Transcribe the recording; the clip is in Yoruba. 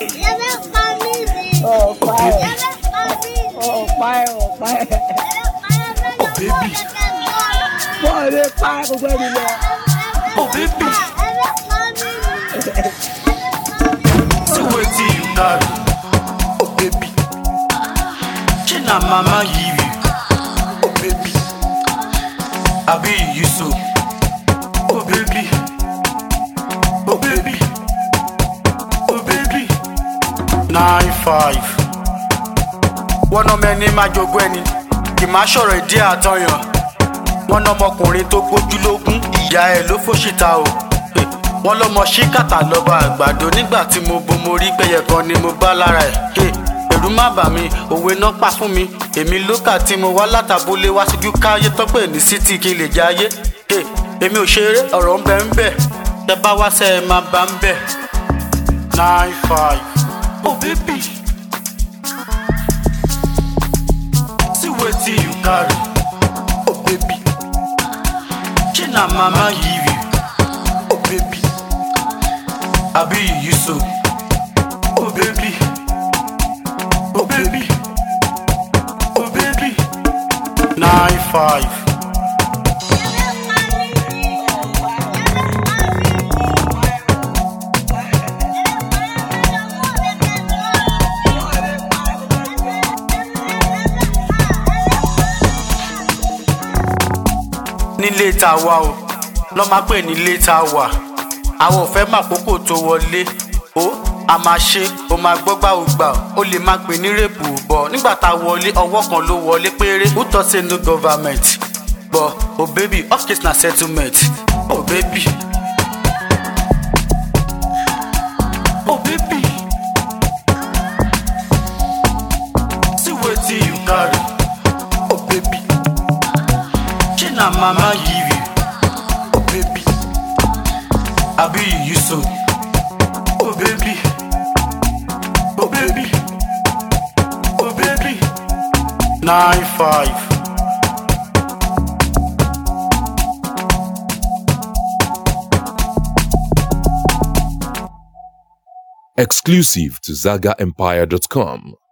ọ̀pá ẹ̀ ọ̀pá ẹ̀ ọ̀pá ẹ̀ baby. wọ́n lè pa gbogbo ẹni lọ. Oh baby, see wetin you carry. Oh baby, shey na mama give you. Oh baby, abi you so. Oh baby, oh baby, oh baby. Nine five. Wọ́n náà mẹ́ni máa jogún ẹni, kì máa ṣọ̀rọ̀ ìdí àtọyàn. Wọ́n náà ọmọkùnrin tó gbójú lógún, ìyá ẹ̀ ló fòṣìta o. Eh, Wọ́n lọ́mọ ṣíkàtà lọ́ba àgbàdo nígbà tí mo bo mo rí pẹ́yẹ kan ni mo bá lára ẹ̀. Eh, Ẹ̀rù má bà mí, òwe náà pa fún mi. Èmi lókà tí mo wá látàbúlé wá síjú káyé tọ́pẹ̀ ní sítì kí n lè jayé. Eh, Èmi ò ṣeré ọ̀rọ̀ ń bẹ ń bẹ̀. Tẹ bá wá sẹ́ ẹ máa bá ń bẹ̀. Nine five. Oh baby. See wetin you carry. Oh baby. Shey na mama give you. Oh baby. Abi you so. Oh baby. Oh baby. Oh baby. Nine five. nílé tá a wà o lọ́ máa pè nílé tá a wà àwọn ò fẹ́ mà kókò tó wọlé o a máa ṣe o máa gbọ́ gbà ó gbà ó lè má pè ní rèpù bọ̀ nígbà tá a wọlé ọwọ́ kan ló wọlé péré who talk say no government but oh baby all case na settlement oh baby. Oh baby. See wetin you carry. Oh baby. Shey na mama give you. Oh baby. Abi you so. Oh baby. Oh baby. Oh baby. Nine five. Exclusive to ZagaEmpire.com.